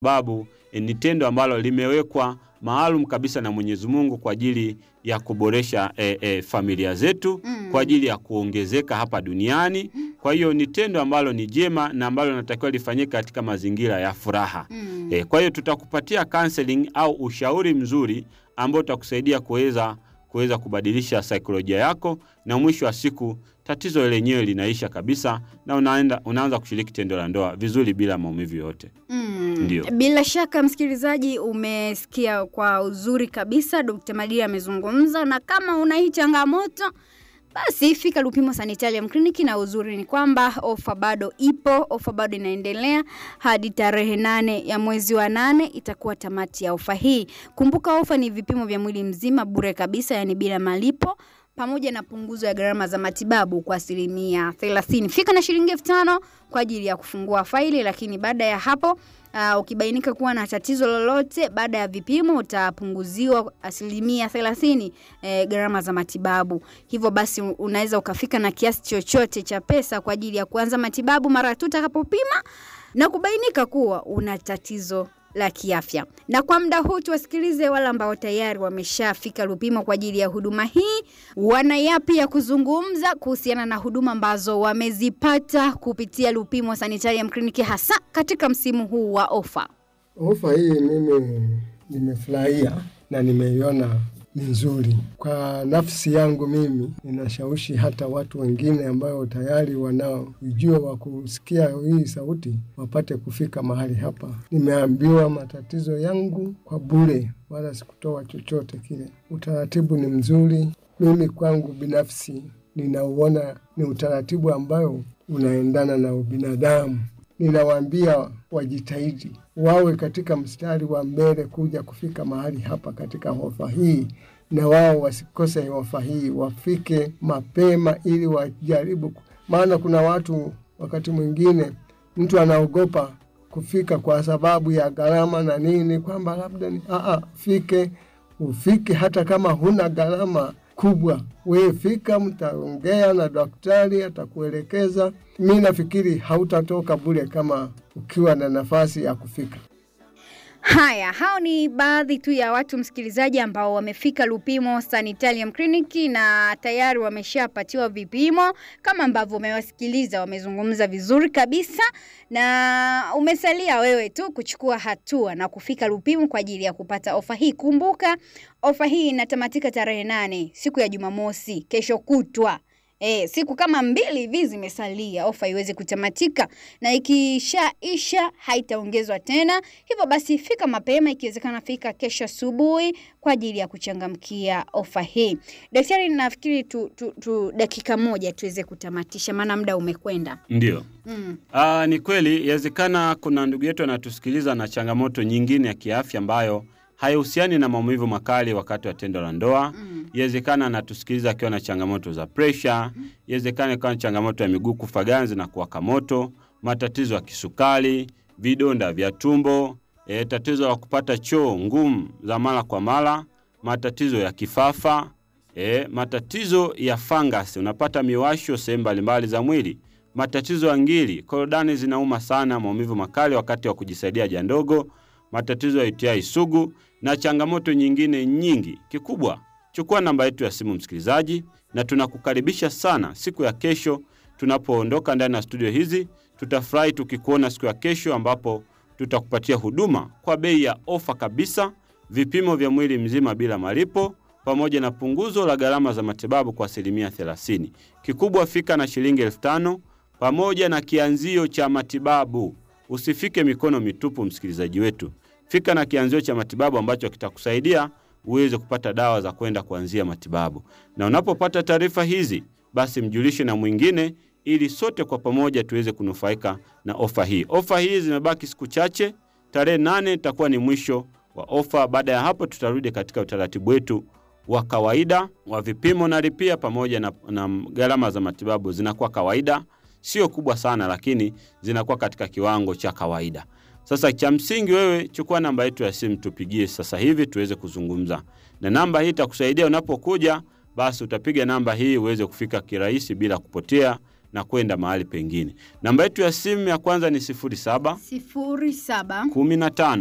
sababu eh, ni tendo ambalo limewekwa maalum kabisa na Mwenyezi Mungu kwa ajili ya kuboresha eh, eh, familia zetu Mm. kwa ajili ya kuongezeka hapa duniani. Kwa hiyo ni tendo ambalo ni jema na ambalo linatakiwa lifanyike katika mazingira ya furaha. Mm. E, kwa hiyo tutakupatia counseling au ushauri mzuri ambao utakusaidia kuweza kuweza kubadilisha saikolojia yako na mwisho wa siku tatizo lenyewe linaisha kabisa na unaenda unaanza kushiriki tendo la ndoa vizuri bila maumivu yoyote. Mm. Ndio. Bila shaka msikilizaji, umesikia kwa uzuri kabisa Dr. Madia amezungumza, na kama una hii changamoto basi fika Lupimo Sanitarium Clinic, na uzuri ni kwamba ofa bado ipo, ofa bado inaendelea hadi tarehe nane ya mwezi wa nane itakuwa tamati ya ofa hii. Kumbuka ofa ni vipimo vya mwili mzima bure kabisa, yani bila malipo pamoja na punguzo ya gharama za matibabu kwa asilimia 30. Fika na shilingi elfu tano kwa ajili ya kufungua faili, lakini baada ya hapo Uh, ukibainika kuwa na tatizo lolote baada ya vipimo utapunguziwa asilimia thelathini eh, gharama za matibabu. Hivyo basi unaweza ukafika na kiasi chochote cha pesa kwa ajili ya kuanza matibabu mara tu utakapopima na kubainika kuwa una tatizo la kiafya. Na kwa muda huu tuwasikilize wale ambao tayari wameshafika Lupimo kwa ajili ya huduma hii, wana yapi ya kuzungumza kuhusiana na huduma ambazo wamezipata kupitia Lupimo Sanitarium Clinic, hasa katika msimu huu wa ofa. Ofa hii mimi nimefurahia na nimeiona ni nzuri kwa nafsi yangu. Mimi ninashawishi hata watu wengine ambao tayari wanao ujio wa kusikia hii sauti wapate kufika mahali hapa. Nimeambiwa matatizo yangu kwa bure, wala sikutoa chochote kile. Utaratibu ni mzuri. Mimi kwangu binafsi ninauona ni utaratibu ambayo unaendana na ubinadamu. Ninawaambia wajitahidi wawe katika mstari wa mbele kuja kufika mahali hapa katika hofa hii, na wao wasikose hofa hii, wafike mapema ili wajaribu, maana kuna watu wakati mwingine mtu anaogopa kufika kwa sababu ya gharama na nini, kwamba labda ni aa, fike ufike, hata kama huna gharama kubwa, wewe fika, mtaongea na daktari, atakuelekeza. Mi nafikiri hautatoka bure kama ukiwa na nafasi ya kufika. Haya, hao ni baadhi tu ya watu msikilizaji, ambao wamefika Lupimo Sanitarium Clinic na tayari wameshapatiwa vipimo kama ambavyo umewasikiliza, wamezungumza vizuri kabisa, na umesalia wewe tu kuchukua hatua na kufika Lupimo kwa ajili ya kupata ofa hii. Kumbuka ofa hii inatamatika tarehe nane, siku ya Jumamosi, kesho kutwa. E, siku kama mbili hivi zimesalia ofa iweze kutamatika, na ikishaisha haitaongezwa tena. Hivyo basi fika mapema, ikiwezekana fika kesho asubuhi kwa ajili ya kuchangamkia ofa hii. Daktari, nafikiri tu, tu, tu dakika moja tuweze kutamatisha, maana muda umekwenda. Ndio. Mm. Aa, ni kweli yawezekana kuna ndugu yetu anatusikiliza na changamoto nyingine ya kiafya ambayo haihusiani na maumivu makali wakati wa tendo la ndoa. Mm. Yawezekana anatusikiliza akiwa na changamoto za presha, yawezekana akiwa na changamoto ya miguu kufa ganzi na kuwaka moto, matatizo ya kisukari, vidonda vya tumbo, e, tatizo la kupata choo ngumu za mara kwa mara, matatizo ya kifafa, e, matatizo ya fangasi, unapata miwasho sehemu mbalimbali za mwili, matatizo ya ngiri, korodani zinauma sana, maumivu makali wakati wa kujisaidia haja ndogo, matatizo ya UTI sugu na changamoto nyingine nyingi. Kikubwa, chukua namba yetu ya simu msikilizaji, na tunakukaribisha sana siku ya kesho tunapoondoka ndani ya studio hizi. Tutafurahi tukikuona siku ya kesho, ambapo tutakupatia huduma kwa bei ya ofa kabisa, vipimo vya mwili mzima bila malipo, pamoja na punguzo la gharama za matibabu kwa asilimia 30. Kikubwa, fika na shilingi elfu tano pamoja na kianzio cha matibabu. Usifike mikono mitupu, msikilizaji wetu. Fika na kianzio cha matibabu ambacho kitakusaidia uweze kupata dawa za kwenda kuanzia matibabu. Na unapopata taarifa hizi, basi mjulishe na mwingine, ili sote kwa pamoja tuweze kunufaika na ofa hii. Ofa hii zimebaki siku chache, tarehe nane itakuwa ni mwisho wa ofa. Baada ya hapo, tutarudi katika utaratibu wetu wa kawaida wa vipimo na lipia pamoja na, na gharama za matibabu zinakuwa kawaida, sio kubwa sana, lakini zinakuwa katika kiwango cha kawaida. Sasa cha msingi wewe chukua namba yetu ya simu, tupigie sasa hivi tuweze kuzungumza, na namba hii itakusaidia unapokuja, basi utapiga namba hii uweze kufika kirahisi bila kupotea na kwenda mahali pengine. Namba yetu ya simu ya kwanza ni 07 sifuri saba 15